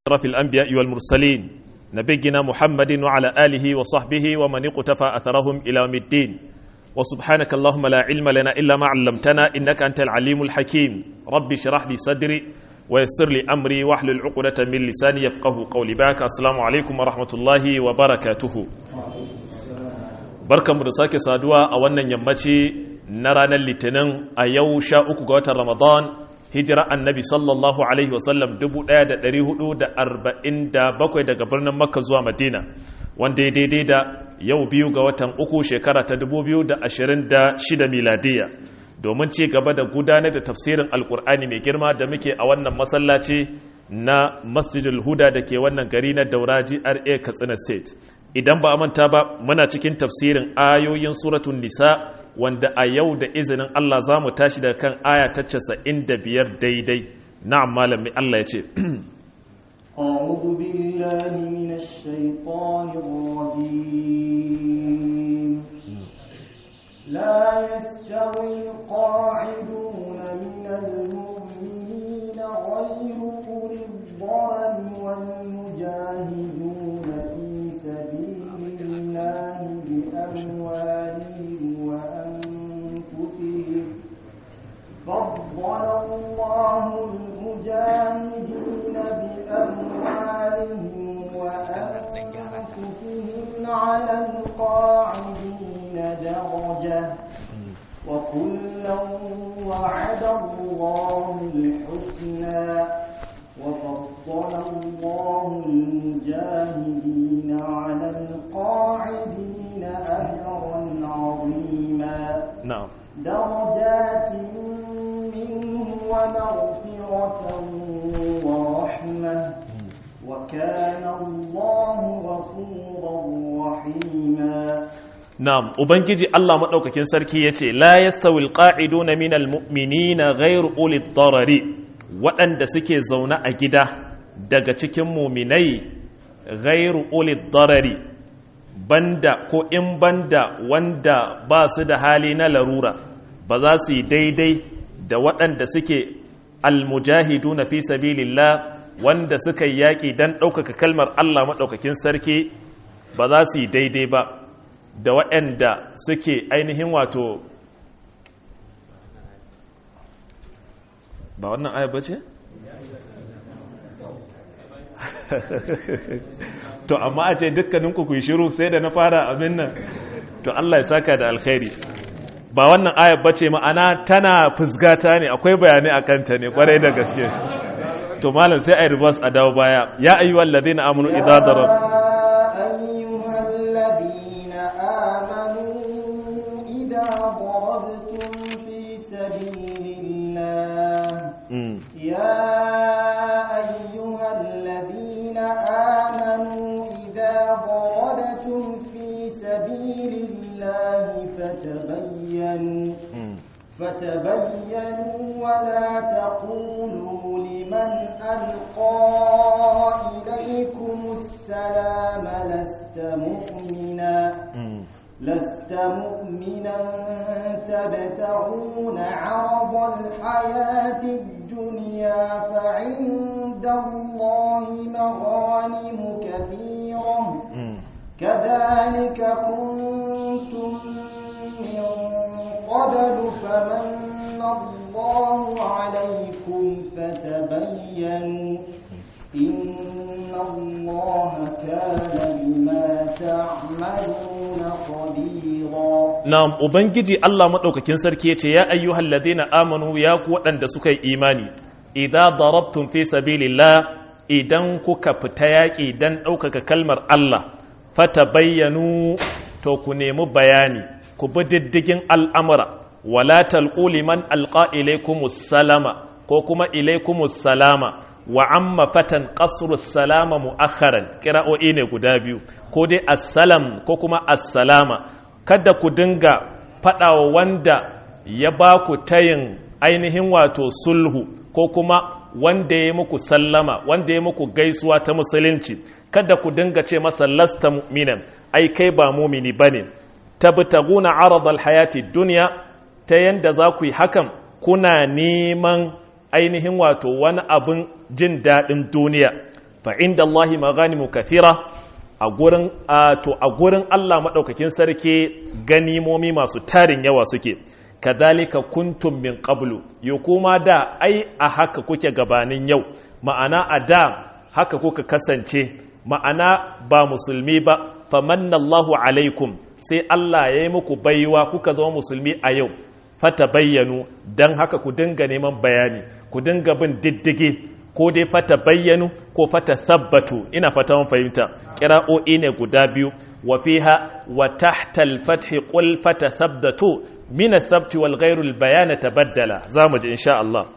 أشرف الأنبياء والمرسلين نبينا محمد وعلى آله وصحبه ومن اقتفى أثرهم إلى يوم الدين وسبحانك اللهم لا علم لنا إلا ما علمتنا إنك أنت العليم الحكيم رب اشرح لي صدري ويسر لي أمري واحلل عقدة من لساني يفقه قولي باك السلام عليكم ورحمة الله وبركاته barkanmu da sake saduwa a wannan yammaci na ranar litinin a yau sha uku ga watan ramadan hijira annabi sallallahu alaihi wasallam 1447 daga birnin makka zuwa madina wanda ya daidai da yau biyu ga watan uku shekara ta 2026 miladiya domin ci gaba da gudanar da tafsirin alkur'ani mai girma da muke a wannan masallaci na masjidul huda da ke wannan gari na daura GRA katsina state idan ba a manta ba muna cikin tafsirin ayoyin suratun nisa wanda a yau da izinin Allah za mu tashi daga kan aya ta casa'in da biyar daidai na'am malami Allah ya ce أعوذ بالله من الشيطان الرجيم لا يستوي القاعدون من المؤمنين غير أولي الضرر والمجاهدون في سبيل الله بأموالهم وأنفسهم فضل الله المجاهدين بأموالهم وأنفسهم على القاعدين درجة وكلا وعد الله الحسنى وفضل الله المجاهدين على القاعدين أجرا عظيما na'am درجات منه ومغفرة ورحمة وكان الله غفورا رحيما na'am ubangiji Allah madaukakin sarki yace la yastawil qa'iduna minal mu'minina ghairu ulid darari waɗanda suke zaune a gida daga cikin muminai ghairu ulid darari banda ko in banda wanda ba su da hali na larura ba za su yi daidai da waɗanda suke almujahidu na fi sabilillah wanda suka yi yaƙi don ɗaukaka kalmar Allah maɗaukakin sarki ba za su yi daidai ba da waɗanda suke ainihin wato ba wannan aya ba ce? to amma a ce dukkaninku ku yi shiru sai da na fara abin nan to Allah ya saka da alkhairi ba wannan ayar bace ma'ana tana fusgata ne akwai bayanai a kanta ne kwarai da gaske to malam sai ai reverse a dawo baya ya ayyuhal ladina amanu idza darab أيها الذين آمنوا إذا ضربتم في سبيل الله Mm. يا أيها الذين آمنوا إذا ضربتم في سبيل الله فتبينوا Mm. فتبينوا ولا تقولوا لمن ألقى إليكم السلام لست مؤمنا Mm. لست مؤمنا تبتغون عرض الحياة الدنيا فعند الله مغانم كثيرة Mm. كذلك كنتم من قبل فمن الله عليكم فتبينوا إن الله كان بما تعملون خبيرا Na'am, Ubangiji Allah maɗaukakin sarki ya ce, Ya ayyuhal ladina amanu ya ku waɗanda suka yi imani, idan darabtun fi sabilillah idan kuka fita yaƙi don ɗaukaka kalmar Allah, fata bayyanu to ku nemi bayani, ku bi diddigin al'amura, wala talqu liman alqa ilaikumus salama ko kuma ilaikumus salama wa amma fatan qasru salama mu'akharan kira'o'i ne guda biyu ko dai assalam ko kuma assalama kada ku dinga faɗawa wanda ya ba ku tayin ainihin wato sulhu ko kuma wanda ya muku sallama wanda ya muku gaisuwa ta musulunci kada ku dinga ce masa lasta mu'minan ai kai ba mumini bane tabtaguna aradal hayati dunya ta yanda za ku yi hakan kuna neman ainihin wato wani abin jin daɗin duniya fa inda Allahi maganimu kathira a gurin to a gurin Allah madaukakin sarki ganimomi masu tarin yawa suke kadhalika kuntum min qablu yo kuma da ai a haka kuke gabanin yau ma'ana a da haka kuka kasance ma'ana ba musulmi ba famanna Allahu alaikum sai Allah ya yi muku baiwa kuka zama musulmi a yau fata bayyanu don haka ku dinga neman bayani ku dinga bin diddige ko dai fata bayyanu ko fata sabbatu ina fata mun fahimta kira'o'i ne guda biyu wa fiha wa tahta al-fath qul fata sabbatu min as-sabt wal ghayr al-bayan tabaddala zamu ji insha Allah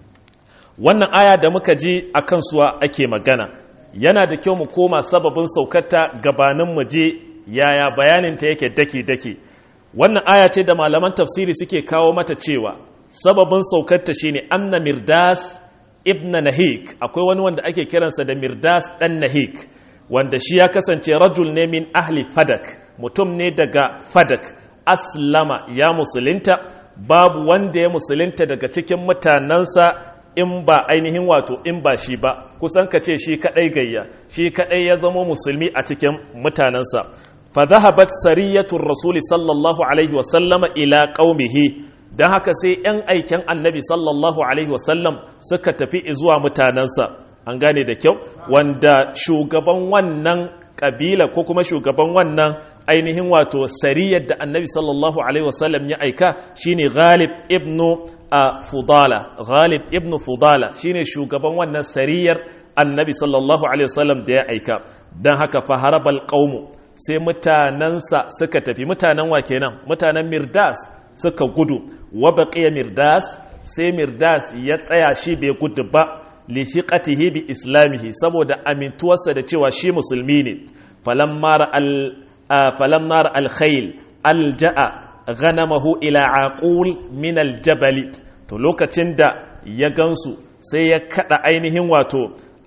wannan aya da muka ji akan suwa ake magana yana da kyau mu koma sababin saukarta gabanin mu je yaya bayaninta yake daki-daki wannan aya ce da malaman tafsiri suke kawo mata cewa sababin saukarta shine anna mirdas ibn nahik akwai wani wanda ake kiransa da mirdas dan nahik wanda shi ya kasance rajul ne min ahli fadak mutum ne daga fadak aslama ya musulunta babu wanda ya musulunta daga cikin mutanensa in ba ainihin wato in ba shi ba kusan ka ce shi kadai gayya shi kadai ya zama musulmi a cikin mutanensa fa zahabat sariyatul rasuli sallallahu alaihi wa sallama ila qaumihi dan haka sai yan aiken annabi sallallahu alaihi wa sallam suka tafi zuwa mutanensa an gane da kyau wanda shugaban wannan kabila ko kuma shugaban wannan ainihin wato sariyar da annabi sallallahu alaihi wasallam ya aika shine ghalib ibnu fudala ghalib ibnu fudala shine shugaban wannan sariyar annabi sallallahu alaihi wasallam da ya aika don haka faharabal qaumu sai mutanensa suka tafi mutanen wa kenan mutanen mirdas suka gudu wa baqiya mirdas sai mirdas ya tsaya shi bai gudu ba li thiqatihi bi islamihi saboda amintuwarsa da cewa shi musulmi ne falamma al falamma al khayl alja'a ghanamahu ila aqul min aljabal to lokacin da ya gansu sai ya kada ainihin wato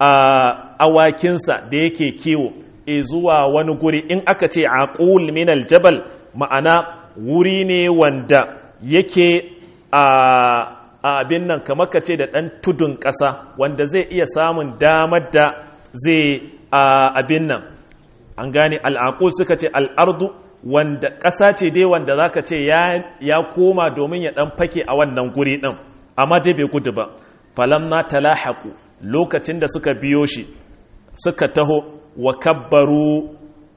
awakinsa da yake kiwo e zuwa wani guri in aka ce aqul min aljabal ma'ana wuri ne wanda yake a abin nan kamar ka ce da ɗan tudun ƙasa wanda zai iya samun damar da zai abin nan an gane al'aqul suka ce al'ardu wanda ƙasa ce dai wanda za ka ce ya koma domin ya ɗan fake a wannan guri ɗin amma dai bai gudu ba falamna talahaku lokacin da suka biyo shi suka taho wa kabbaru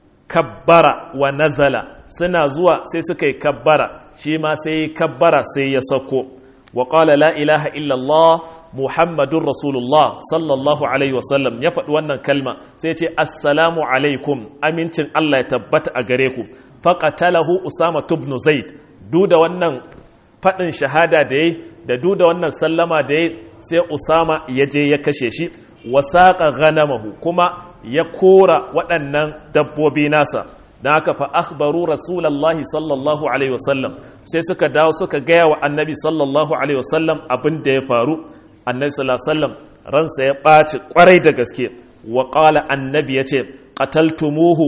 kabbara wa nazala suna zuwa sai suka yi kabbara shi ma sai yi kabbara sai ya sako wa qala la ilaha illallah muhammadun rasulullah sallallahu alaihi wasallam ya faɗi wannan kalma sai ce assalamu alaikum amincin Allah ya tabbata a gare ku faqatalahu usama ibn zaid duk da wannan faɗin shahada da yayi da duk da wannan sallama da yayi sai usama ya je ya kashe shi wasaqa ghanamahu kuma ya kora waɗannan dabbobi nasa don haka fa akhbaru rasulallahi sallallahu alaihi wasallam sai suka dawo suka gaya wa annabi sallallahu alaihi wasallam abin da ya faru annabi sallallahu alaihi wasallam ransa ya ɓaci ƙwarai da gaske wa ƙala annabi ya ce qataltumuhu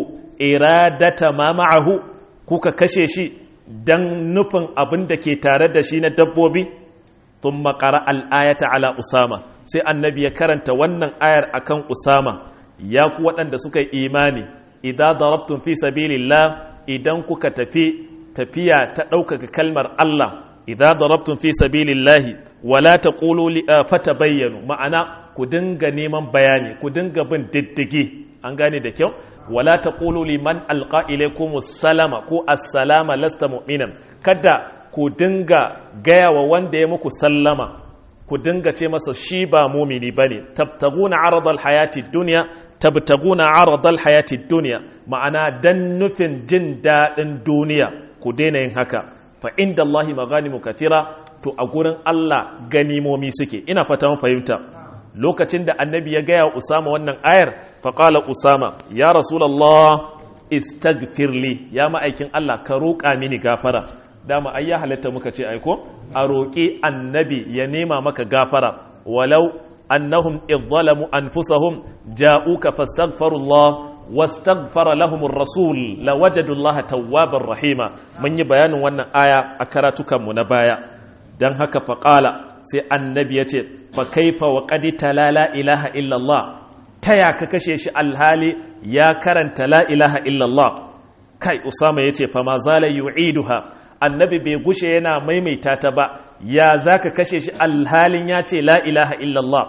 iradata ma ma'ahu kuka kashe shi dan nufin abin da ke tare da shi na dabbobi thumma qara al-ayata ala usama sai annabi ya karanta wannan ayar akan usama ya ku waɗanda suka yi imani idan darabtun fi sabilillah idan kuka tafi tafiya ta ɗaukaka kalmar Allah idan darabtun fi sabilillah wala taqulu li fata bayyanu ma'ana ku dinga neman bayani ku dinga bin diddigi an gane da kyau wala taqulu liman alqa ilaykum salama ko assalama lasta mu'minan kada ku dinga gaya wa wanda ya muku sallama ku dinga ce masa shi ba mumini bane tabtaguna aradal hayati dunya tabtaguna aradal hayati dunya ma'ana dan nufin jin daɗin duniya ku daina yin haka fa inda Allahi maganimu kathira to a gurin Allah ganimomi suke ina fata mun fahimta lokacin da annabi ya gaya Usama wannan ayar fa qala Usama ya rasulullah istaghfirli ya ma'aikin Allah ka roƙa mini gafara dama ai ya halatta muka ce aiko a roƙi annabi ya nema maka gafara walau annahum idh zalamu anfusahum ja'uka fastaghfirullah wastaghfara lahum ar-rasul lawajadu Allah tawwabar rahima mun yi bayanin wannan aya a karatukan mu na baya dan haka fa qala sai annabi yace fa kaifa wa qad la ilaha illa Allah taya ka kashe shi alhali ya karanta la ilaha illallah kai usama yace fa ma zala yu'iduha annabi bai gushe yana maimaita ta ba ya zaka kashe shi alhalin ya ce la ilaha illallah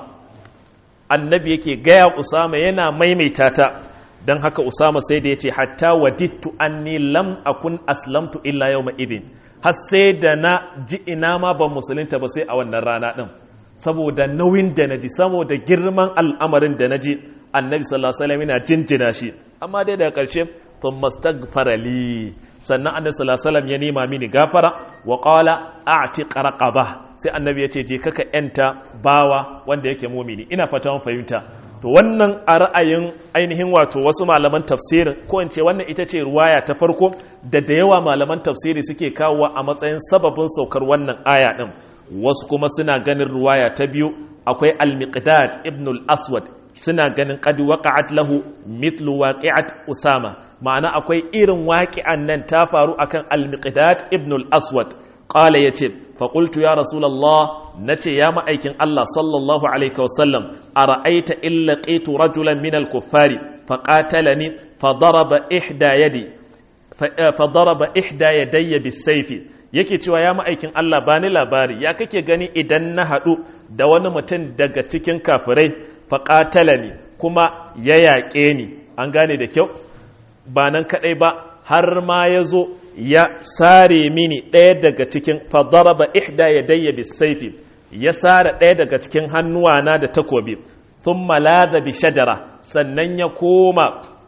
annabi yake gaya usama yana maimaita ta don haka usama sai da ya ce hatta wadittu anni lam akun aslamtu illa yawma idin har sai da na ji ina ma ban musulunta ba sai a wannan rana din saboda nauyin da naji saboda girman al'amarin da naji annabi sallallahu alaihi wasallam yana jinjina shi amma dai daga karshe thumma astaghfara li sannan annabi sallallahu alaihi wasallam ya nema mini gafara wa qala a'tiq raqaba sai annabi ya ce je kaka yanta bawa wanda yake mumini ina fata mun fahimta to wannan a ra'ayin ainihin wato wasu malaman tafsirin ko in ce wannan ita ce ruwaya ta farko da da yawa malaman tafsiri suke kawowa a matsayin sababin saukar wannan aya din wasu kuma suna ganin ruwaya ta biyu akwai al-miqdad ibn al-aswad suna ganin qad waqa'at lahu mithlu waqi'at usama ma'ana akwai irin waqi'an nan ta faru akan al-miqdad ibn al-aswad qala yace fa qultu ya rasulullah nace ya ma'aikin Allah sallallahu alaihi wasallam ara'aita illa qitu rajulan min al-kuffari fa qatalani fa daraba ihda yadi fa daraba ihda yadayya bis-sayfi yake cewa ya ma'aikin Allah ba ni labari ya kake gani idan na haɗu da wani mutum daga cikin kafirai faƙatala ne kuma ya yaƙe ni an gane da kyau ba nan kaɗai ba har ma ya zo ya sare mini ɗaya daga cikin fadaraba ihda ya dayya bisaifi ya sare ɗaya daga cikin hannuwana da takobi sun malada bi shajara sannan ya koma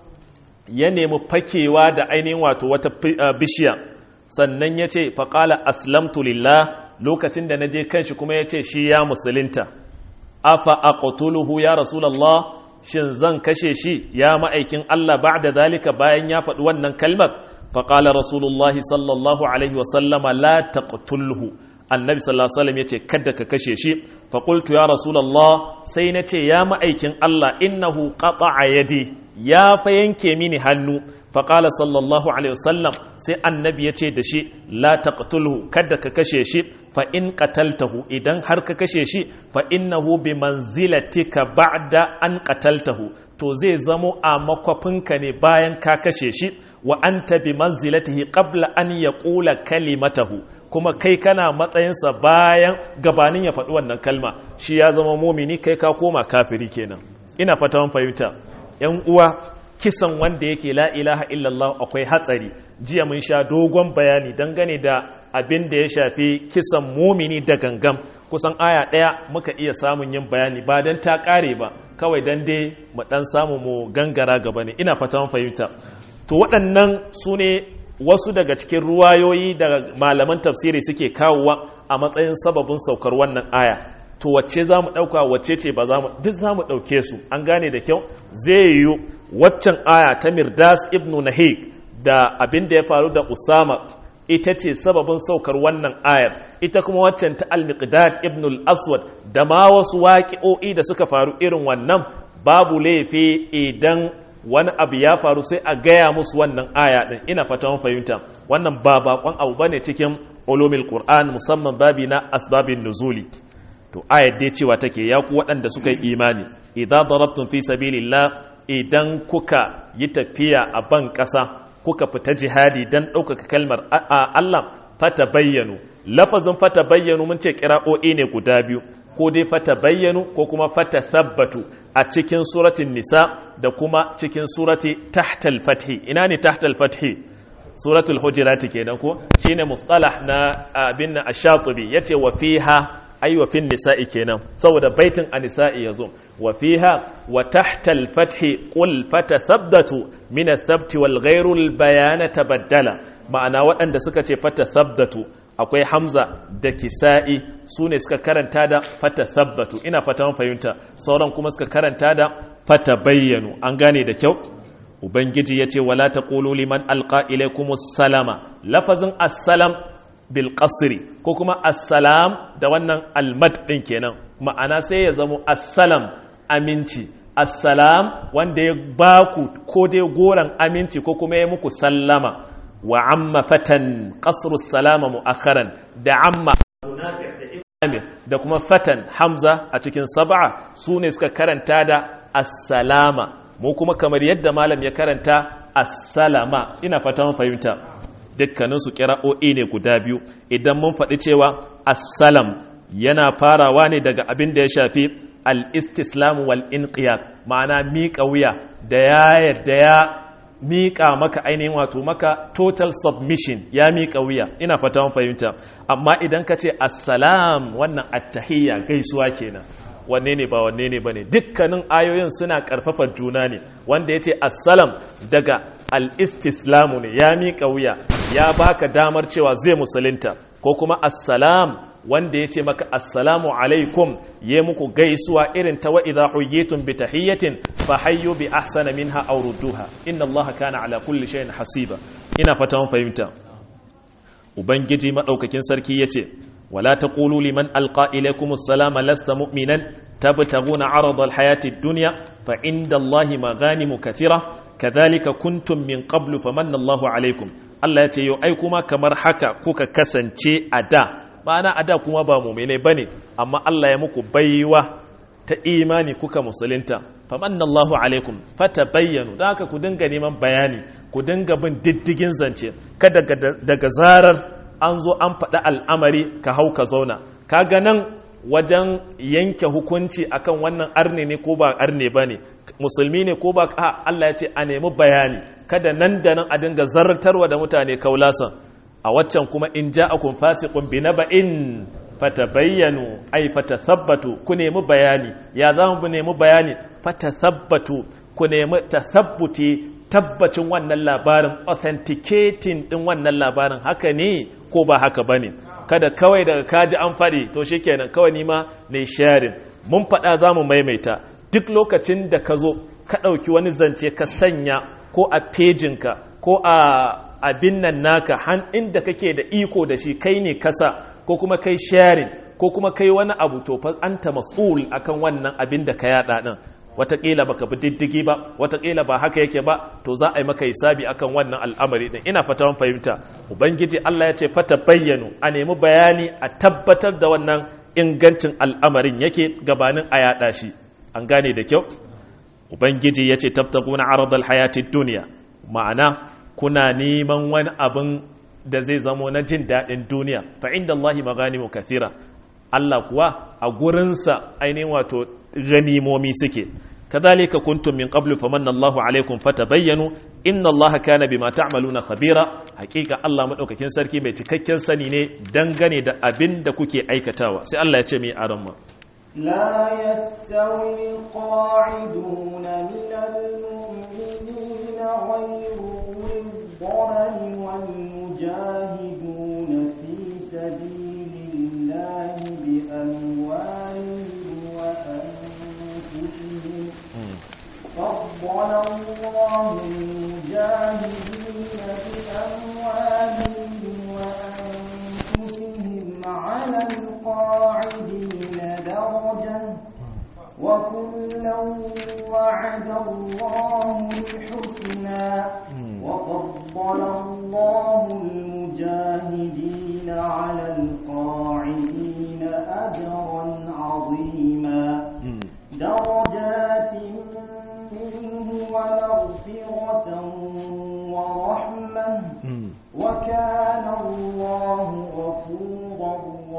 ya nemi fakewa da ainihin wato wata bishiya sannan ya ce faƙala aslamtu lillah lokacin da na je kanshi kuma ya ce shi ya musulunta afa aqtuluhu ya rasulallah shin zan kashe shi ya ma'aikin Allah ba'da zalika bayan ya faɗi wannan kalmar faƙala rasulullahi sallallahu alaihi wasallama la taqtulhu annabi sallallahu alaihi wasallam yace kada ka kashe shi fa qultu ya rasulallah sai na ce ya ma'aikin Allah innahu qata'a yadi ya fa yanke mini hannu faƙala sallallahu alaihi wasallam sai annabi ya ce da shi la taqtulhu kada ka kashe shi fa in qataltahu idan har ka kashe shi fa innahu bi manzilatika ba'da an qataltahu to zai zamo a makwafinka ne bayan ka kashe shi wa anta bi manzilatihi qabla an yaqula kalimatahu kuma kai kana matsayinsa bayan gabanin ya faɗi wannan kalma shi ya zama mumini kai ka koma kafiri kenan ina fata mun fahimta yan uwa kisan wanda yake la ilaha illallah akwai hatsari jiya mun sha dogon bayani dangane da abin da ya shafi kisan mumini da gangam kusan aya ɗaya muka iya samun yin bayani ba don ta ƙare ba kawai don dai mu ɗan samu mu gangara gaba ne ina fata mun fahimta to waɗannan su ne wasu daga cikin ruwayoyi da malaman tafsiri suke kawowa a matsayin sababin saukar wannan aya to wacce za mu ɗauka wacce ce ba za mu duk za mu ɗauke su an gane da kyau zai yiwu waccan aya ta mirdas ibnu nahik da abin da ya faru da usama ita ce sababin saukar wannan ayar ita kuma waccan ta al-miqdad ibn al-aswad da ma wasu waƙi'o'i da suka faru irin wannan babu laifi idan wani abu ya faru sai a gaya musu wannan aya din ina fata mun fahimta wannan ba bakon abu bane cikin ulumul qur'an musamman babi na asbabin nuzuli to ayar dai cewa take ya ku waɗanda suka yi imani idan darabtum fi sabilillah idan kuka yi tafiya a ban ƙasa kuka fita jihadi don ɗaukaka kalmar Allah fata bayyanu lafazin fata bayyanu mun ce kira'o'i ne guda biyu ko dai fata bayyanu ko kuma fata sabbatu a cikin suratin nisa da kuma cikin surati tahtal fathi ina ne tahtal fathi suratul hujurati kenan ko shine mustalah na abin na ash-shatibi yace wa fiha ay wa fin nisa'i kenan saboda baitin a nisa'i yazo wa fiha wa tahta al-fathi qul fatathabatu min ath-thabt wal ghayru al-bayan tabaddala ma'ana waɗanda suka ce fatathabatu akwai hamza da kisa'i su ne suka karanta da fatathabatu ina fata mun fahimta sauran kuma suka karanta da fatabayyanu an gane da kyau ubangiji yace wala taqulu liman alqa ilaykumus salama lafazin assalam bil qasri ko kuma assalam da wannan almad din kenan ma'ana sai ya zamo assalam aminci assalam wanda ya baku ko dai goran aminci ko kuma ya muku sallama wa amma fatan qasru salama mu'akharan da amma da kuma fatan hamza a cikin sab'a su ne suka karanta da assalama mu kuma kamar yadda malam ya karanta assalama ina fata mun fahimta dukkanin su kira'o'i ne guda biyu idan mun faɗi cewa assalam yana farawa ne daga abin da ya shafi al-istislam wal inqiyad ma'ana miƙa wuya da ya yadda ya miƙa maka ainihin wato maka total submission ya miƙa wuya ina fata mun fahimta amma idan ka ce assalam wannan attahiyya gaisuwa kenan wanne ne ba wanne ne bane dukkanin ayoyin suna karfafa juna ne wanda ya ce assalam daga al-istislamu ne ya miƙa wuya ya baka damar cewa zai musulunta ko kuma assalam wanda ya ce maka assalamu alaikum ya muku gaisuwa irin ta wa'iza huyitun bi tahiyyatin fa hayyu bi ahsana minha aw rudduha inna allaha kana ala kulli shay'in hasiba ina fata mun fahimta ubangiji madaukakin sarki yace wala taqulu liman alqa ilaykum assalama lasta mu'minan tabtaguna arada alhayati ad-dunya fa inda allahi maghanimu kathira kadhalika kuntum min qablu famanna allahu alaykum Allah ya ce yau ai kuma kamar haka kuka kasance a da ma'ana a da kuma ba mumene ba ne amma Allah ya muku baiwa ta imani kuka musulunta famanna Allahu alaikum fata bayyanu da haka ku dinga neman bayani ku dinga bin diddigin zance kada daga zarar an zo an faɗi al'amari ka hau ka zauna kaga nan wajen yanke hukunci akan wannan arne ne ko ba arne ba ne musulmi ne ko ba a Allah ya ce a nemi bayani kada nan da nan a dinga zartarwa da mutane kaulasan a waccan kuma in ja'akum fasiqun bi naba'in fatabayyanu ay fatathabbatu ku nemi bayani ya za mu nemi bayani fatathabbatu ku nemi tasabbuti tabbacin wannan labarin authenticating din wannan labarin haka ne ko ba haka bane kada kawai daga kaji an faɗi to shikenan kawai ni ma ne sharing mun faɗa za mu maimaita duk lokacin da ka zo ka ɗauki wani zance ka sanya ko a pejinka ko a abin nan naka han inda kake da iko da shi kai ne kasa ko kuma kai sharing ko kuma kai wani abu to fa anta mas'ul akan wannan abin da ka yada din watakila baka bi diddigi ba watakila ba haka yake ba to za a yi maka hisabi akan wannan al'amari din ina fata mun fahimta ubangiji Allah ya ce fata bayyanu a nemi bayani a tabbatar da wannan ingancin al'amarin yake gabanin a yada shi an gane da kyau ubangiji ya ce tabtaguna aradal hayatid duniya ma'ana kuna neman wani abin da zai zamo na jin daɗin duniya fa inda Allah maganimu kathira Allah kuwa a gurinsa ainihin wato ganimomi suke kadhalika kuntum min qablu famanna Allahu alaikum fatabayyanu inna Allaha kana bima ta'maluna khabira hakika Allah madaukakin sarki mai cikakken sani ne dangane da abin da kuke aikatawa sai Allah ya ce mai aran ma لا يستوي القاعدون من المؤمنين غير أولي الضرر والمجاهدون في سبيل الله بأموالهم وأنفسهم فضل الله المجاهدين بأموالهم وأنفسهم على القاعدين درجة وكلا وعد الله الحسنى وفضل الله المجاهدين على القاعدين أجرا عظيما درجات منه ومغفرة ورحمة وكان الله غفورا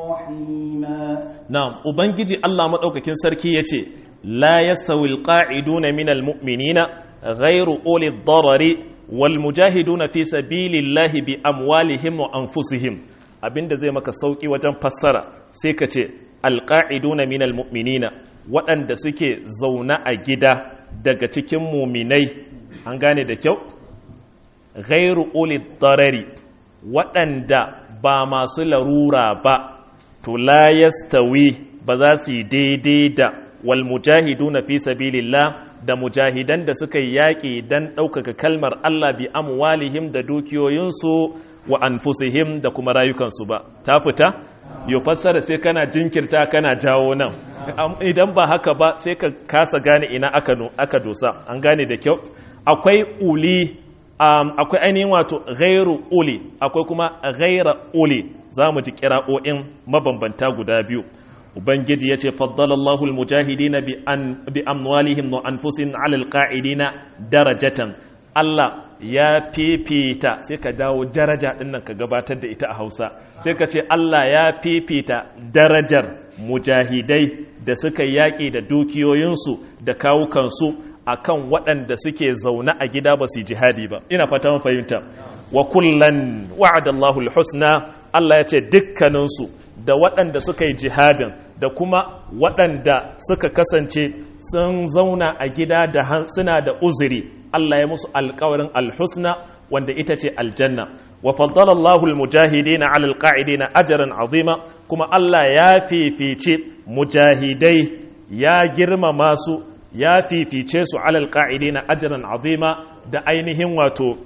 رحيما na'am ubangiji Allah madaukakin sarki yace la yasawi alqa'iduna minal mu'minina ghayru uli ad-darari wal mujahiduna fi sabilillahi bi amwalihim wa anfusihim abinda zai maka sauki wajen fassara sai ka ce alqa'iduna minal mu'minina waɗanda suke zauna a gida daga cikin muminai an gane da kyau ghayru uli ad-darari waɗanda ba masu larura ba to la yastawi ba za su yi daidai da wal mujahiduna fi sabilillah da mujahidan da suka yi yaƙi don ɗaukaka kalmar Allah bi amwalihim da dukiyoyinsu wa anfusihim da kuma rayukansu ba ta fita yau fassara sai kana jinkirta kana jawo nan idan ba haka ba sai ka kasa gane ina aka dosa an gane da kyau akwai uli um, akwai ainihin wato ghairu uli akwai kuma ghaira uli za mu ji kira'o'in mabambanta guda biyu ubangiji yace faddalallahu almujahidina bi an bi amwalihim wa anfusihim ala alqa'idina darajatan Allah ya fifita sai ka dawo daraja din nan ka gabatar da ita a Hausa sai ka ce Allah ya fifita darajar mujahidai da suka yaƙi da dukiyoyinsu da kawukansu akan waɗanda suke zaune a gida ba su jihadi ba ina fata mun fahimta wa kullan wa'adallahu alhusna Allah ya ce dukkaninsu da waɗanda suka yi jihadin da kuma waɗanda suka kasance sun zauna a gida da suna da uzuri Allah ya musu alkawarin alhusna wanda ita ce aljanna wa faddala Allahu almujahidina ala alqa'idina ajran azima kuma Allah ya fifice mujahidai ya girmama su ya fifice su ala alqa'idina ajran azima da ainihin wato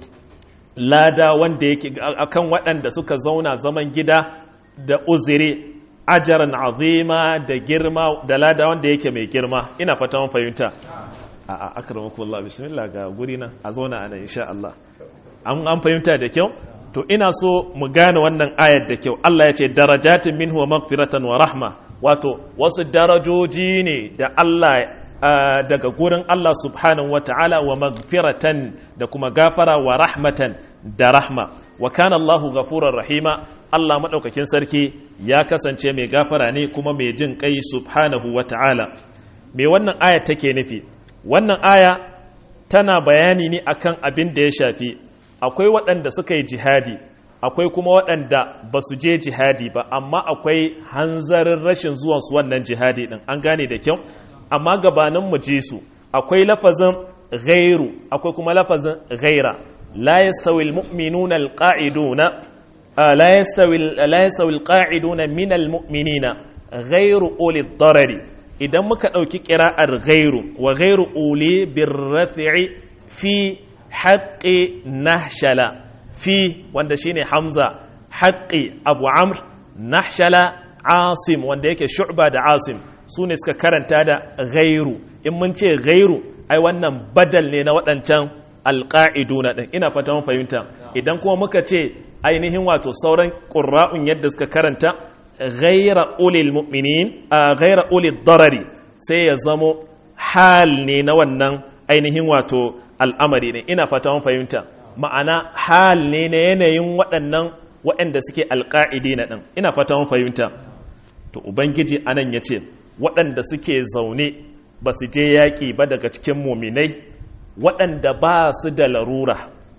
lada wanda yake akan waɗanda suka zauna zaman gida da uzuri ajaran azima da girma da lada wanda yake mai girma ina fata mun fahimta a a akramakum Allah bismillah ga guri nan a zauna ana insha Allah an an fahimta da kyau to ina so mu gane wannan ayar da kyau Allah ya ce darajatin minhu wa maghfiratan wa rahma wato wasu darajoji ne da Allah daga gurin Allah subhanahu wa ta'ala wa maghfiratan da kuma gafara wa rahmatan da rahma wa kana Allahu ghafurar rahima Allah maɗaukakin sarki ya kasance mai gafara ne kuma mai jin kai subhanahu wa ta'ala me wannan aya take nufi wannan aya tana bayani ne akan abin da ya shafi akwai waɗanda suka yi jihadi akwai kuma waɗanda ba su je jihadi ba amma akwai hanzarin rashin zuwansu wannan jihadi ɗin an gane da kyau amma gabanin mu je su akwai lafazin ghairu akwai kuma lafazin ghaira la yastawi almu'minuna alqa'iduna la yastawi la yastawi alqa'iduna min almu'minina ghairu uli darari idan muka dauki qira'ar ghairu wa ghairu uli birrafi'i fi haqqi nahshala fi wanda shine hamza haqqi abu amr nahshala asim wanda yake shu'ba da asim su ne suka karanta da gairu in mun ce gairu ai wannan badal ne na waɗancan alƙa'iduna ɗin ina fata mun fahimta idan kuma muka ce ainihin wato sauran ƙurra'un yadda suka karanta gaira ulil mu'minin a gaira ulil darari sai ya zamo hal ne na wannan ainihin wato al'amari ne ina fata mun fahimta ma'ana hal ne na yanayin waɗannan waɗanda suke alƙa'idina ɗin ina fata mun fahimta to ubangiji anan ya ce waɗanda suke zaune ba su je yaƙi ba daga cikin muminai waɗanda ba su da larura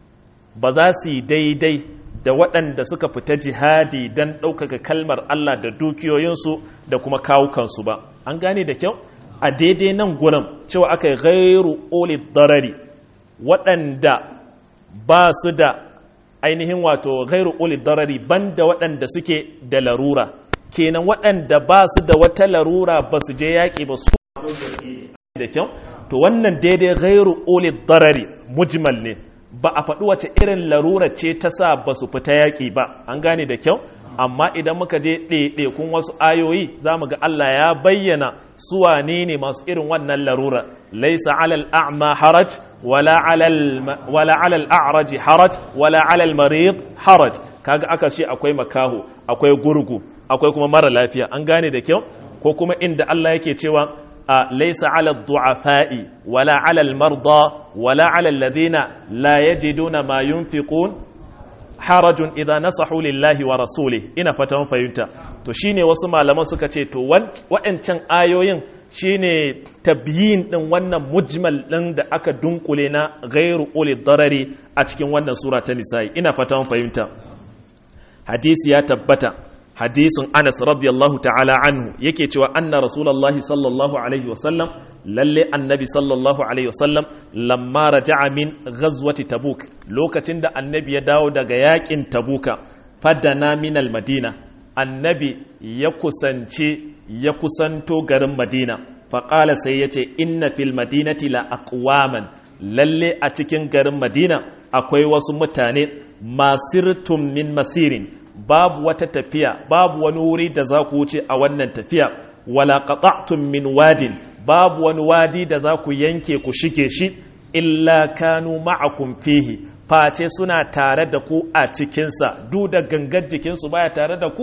ba za su yi daidai da waɗanda suka fita jihadi don ɗaukaka kalmar Allah da dukiyoyinsu da kuma kawukansu ba an gane da kyau a daidai nan gurin cewa aka yi gairu oli darari waɗanda ba su da ainihin wato gairu oli darari banda waɗanda suke da larura kenan waɗanda ba su da wata larura ba su je yaƙi ba su da kyau to wannan daidai gairu oli darari mujmal ne ba a faɗi wace irin larura ce ta sa ba su fita yaƙi ba an gane da kyau amma idan muka je ɗaiɗaikun wasu ayoyi za mu ga Allah ya bayyana su wane ne masu irin wannan larura laisa alal a'ma haraj wala alal a'raji haraj wala alal marid haraj kaga aka ce akwai makaho akwai gurgu akwai kuma mara lafiya an gane da kyau ko kuma inda Allah yake cewa laisa ala du'afa'i wala ala al-marda wala ala alladhina la yajiduna ma yunfiqun harajun idza nasahu lillahi wa rasulih ina fatan fahimta to shine wasu malaman suka ce to wa'ancan ayoyin shine tabyin din wannan mujmal din da aka dunkule na ghairu uli darari a cikin wannan sura ta nisa'i ina fatan fahimta hadisi ya tabbata hadisin Anas radiyallahu ta'ala anhu yake cewa anna rasulullahi sallallahu alaihi wasallam lalle annabi sallallahu alaihi wasallam lamma raja'a min ghazwati tabuk lokacin da annabi ya dawo daga yakin tabuka fadana min madina annabi ya kusance ya kusanto garin madina faƙala sai ya ce inna fil madinati la aqwaman lalle a cikin garin madina akwai wasu mutane masirtum min masirin babu wata tafiya babu wani wuri da za ku wuce a wannan tafiya wala qata'tum min wadin babu wani wadi da za ku yanke ku shige shi illa kanu ma'akum fihi face suna tare da ku a cikinsa duk da gangar jikinsu baya tare da ku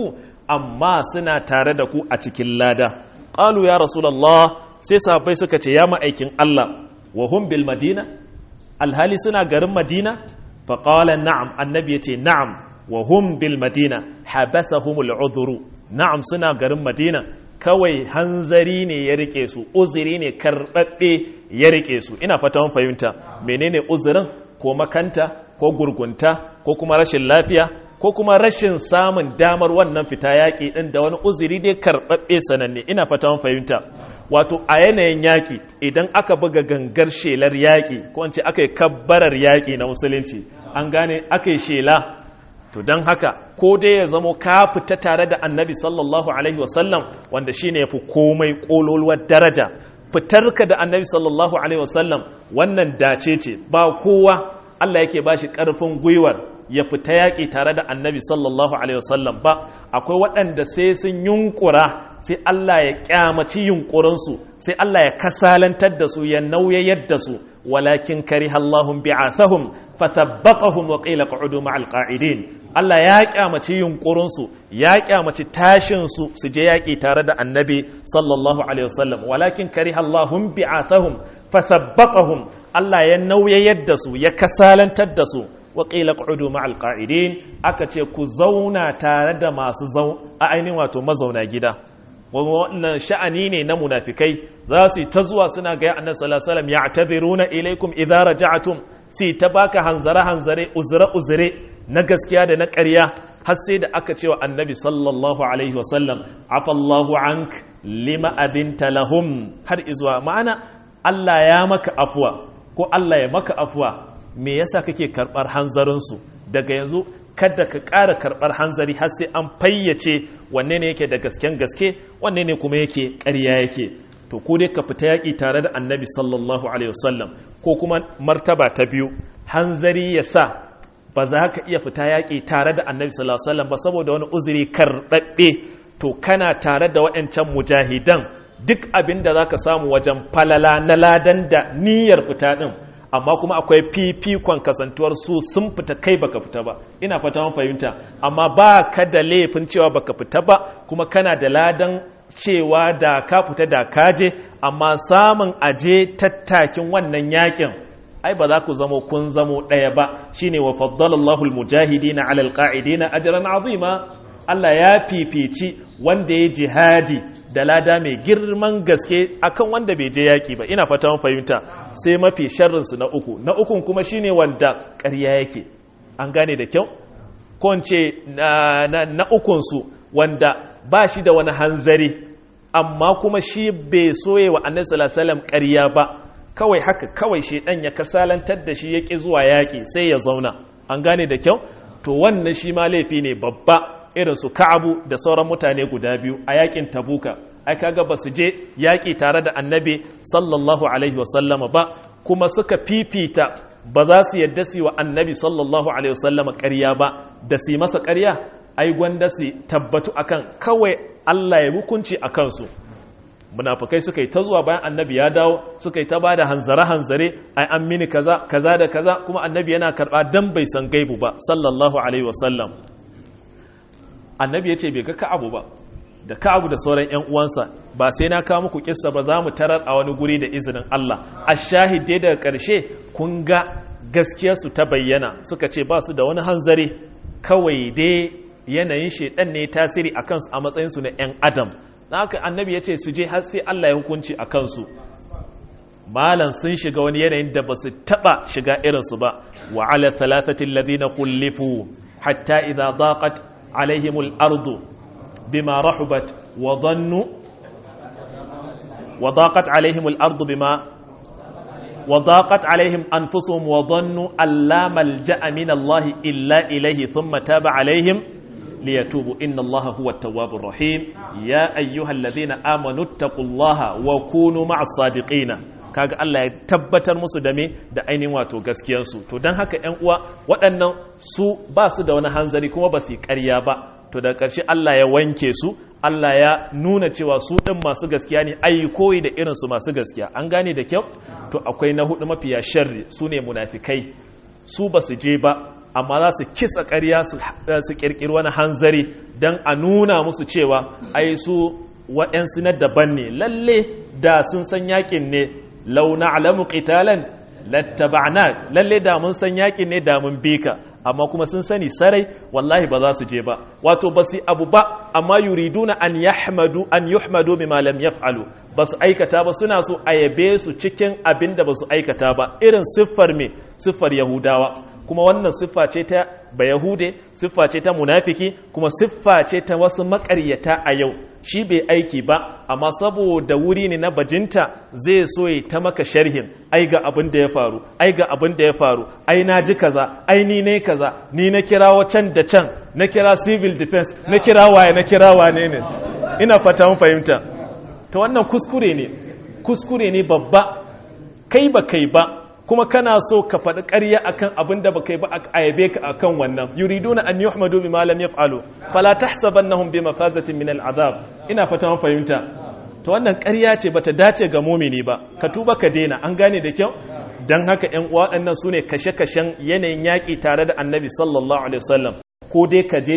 amma suna tare da ku a cikin lada qalu ya rasulullah sai sahabbai suka ce ya ma'aikin Allah wa hum bil madina alhali suna garin madina fa qala na'am annabi yace na'am wa hum bil madina habasahumul udhuru na'am suna garin madina kawai hanzari ne ya rike su uzuri ne karɓaɓɓe ya rike su ina fata mun fahimta menene uzurin ko makanta ko gurgunta ko kuma rashin lafiya ko kuma rashin samun damar wannan fita yaƙi ɗin da wani uzuri dai karɓaɓɓe sananne ina fata mun fahimta wato a yanayin yaƙi idan aka buga gangar shelar yaƙi ko ce aka yi kabbarar yaƙi na musulunci an gane aka yi shela to don haka ko dai ya zamo ka fita tare da annabi sallallahu alaihi wasallam wanda shi ne ya fi komai ƙololuwar daraja fitarka da annabi sallallahu alaihi wasallam wannan dace ce ba kowa Allah yake ba shi ƙarfin gwiwar ya fita yaƙi tare da annabi sallallahu alaihi wasallam ba akwai waɗanda sai sun yunkura sai Allah ya ƙyamaci yunkurinsu sai Allah ya kasalantar da su ya nauyayar da su walakin karihallahum bi'athahum fathabbaqahum wa qila qa'udu ma'al qa'idin Allah ya kyamaci yunkurinsu ya kyamaci tashinsu su je yaƙi tare da annabi sallallahu alaihi wasallam walakin karihallahum bi'athahum fathabbaqahum Allah ya nauyayar da su ya kasalantar da su wa qila qa'udu ma'al qa'idin aka ce ku zauna tare da masu zau a ainihin wato mazauna gida wannan sha'ani ne na munafikai za su yi ta zuwa suna ga annabi sallallahu alaihi wasallam ya'tadhiruna ilaikum idza raja'tum si ta baka hanzare hanzare uzure uzure na gaskiya da na ƙarya har sai da aka cewa annabi sallallahu alaihi wasallam afallahu ank lima adinta lahum har izuwa ma'ana Allah ya maka afuwa ko Allah ya maka afuwa me yasa kake karɓar hanzarinsu daga yanzu kada ka ƙara karɓar hanzari har sai an fayyace wanne ne yake da gasken gaske wanne ne kuma yake ƙarya yake to ko dai ka fita yaƙi tare da annabi sallallahu alaihi wasallam ko kuma martaba ta biyu hanzari ya sa ba za ka iya fita yaƙi tare da annabi sallallahu alaihi wasallam ba saboda wani uzuri karɓaɓɓe to kana tare da waɗancan mujahidan duk abin da za ka samu wajen falala na ladan da niyyar fita ɗin amma kuma akwai fifikon kasantuwar su sun fita kai baka fita ba ina fata mun fahimta amma ba ka da laifin cewa baka fita ba kuma kana da ladan cewa da ka fita da kaje amma samun aje tattakin wannan yakin ai ba za ku zamo kun zamo ɗaya ba shine wa faddalallahu almujahidina ala alqa'idina ajran azima Allah ya fifici wanda ya jihadi da lada mai girman gaske akan wanda bai je yaki ba ina fata mun fahimta sai mafi sharrin su na uku na ukun kuma shine wanda ƙarya yake an gane da kyau ko ce na, na, na ukun su wanda ba shi da wani hanzari amma kuma shi bai soye wa annabi sallallahu alaihi wasallam ƙarya ba kawai haka kawai shi dan ya kasalantar da shi yake zuwa yaki sai ya zauna an gane da kyau to wannan shi ma laifi ne babba irin su ka'abu da sauran mutane guda biyu a yakin tabuka ai kaga ba su je yaki tare da annabi sallallahu alaihi wasallama ba kuma suka fifita ba za su yadda su wa annabi sallallahu alaihi wasallama ƙarya ba da su masa ƙarya ai gwanda su tabbatu akan kawai Allah ya hukunci a kansu munafukai suka yi ta zuwa bayan annabi ya dawo suka yi ta bada hanzare hanzare ai an mini kaza kaza da kaza kuma annabi yana karba dan bai san gaibu ba sallallahu alaihi wasallam annabi ya ce bai ga ka'abu ba da ka'abu da sauran yan uwansa ba sai na kawo muku kissa ba za mu tarar a wani guri da izinin Allah a shahide daga karshe kun ga gaskiyarsu ta bayyana suka ce ba su da wani hanzari kawai dai yanayin shaidan ne tasiri a kansu a matsayinsu na 'yan adam na haka annabi ya ce su je har sai Allah ya hukunci a kansu malan sun shiga wani yanayin da ba su taɓa shiga irinsu ba wa ala thalathatin ladina kullifu hatta idza daqat alaihimul ardu bima rahubat wa dhannu wa daqat alaihimul ardu bima وضاقت عليهم أنفسهم وظنوا أن لا ملجأ من الله إلا إليه ثم تاب عليهم ليتوبوا إن الله هو التواب الرحيم يا أيها الذين آمنوا اتقوا الله وكونوا مع الصادقين kaga Allah ya tabbatar musu da me da ainihin wato gaskiyansu to don haka ƴan uwa waɗannan su ba su da wani hanzari kuma ba su yi ƙarya ba to da ƙarshe Allah ya wanke su Allah ya nuna cewa su ɗin masu gaskiya ne ai koyi da irinsu masu gaskiya an gane da kyau to akwai na hudu mafiya sharri su ne munafikai su ba su je ba amma za su kisa ƙarya su ƙirƙiri wani hanzari don a nuna musu cewa ai su waɗansu na daban ne lalle da sun san yakin ne launa alamu qitalan lattaba'na lalle da mun san yakin ne da mun bi ka amma kuma sun sani sarai wallahi ba za su je ba wato ba su abu ba amma yuriduna an yahmadu an yuhmadu bima lam yaf'alu ba su aikata ba suna so a yabe su cikin abin da ba su aikata ba irin siffar me siffar yahudawa kuma wannan siffa ce ta bayahude siffa ce ta munafiki kuma siffa ce ta wasu makaryata a yau shi bai aiki ba amma saboda wuri ne na bajinta zai so ya ta maka sharhin ai ga abin da ya faru ai ga abin da ya faru ai na ji kaza ai ni ne kaza ni na kirawo can da can na kira civil defense na kira waye na kira wane ne ina fata mun fahimta ta wannan kuskure ne kuskure ne babba kai ba kai ba kuma kana so ka faɗi ƙarya akan abin da baka yi ba a yabe ka akan wannan yuriduna an yuhmadu bima lam yaf'alu fala tahsabannahum bi mafazatin min al'azab ina fata mun fahimta to wannan ƙarya ce bata dace ga mumini ba ka tuba ka daina an gane da kyau dan haka ƴan uwa waɗannan sune kashe-kashen yanayin yaƙi tare da annabi sallallahu alaihi wasallam ko dai ka je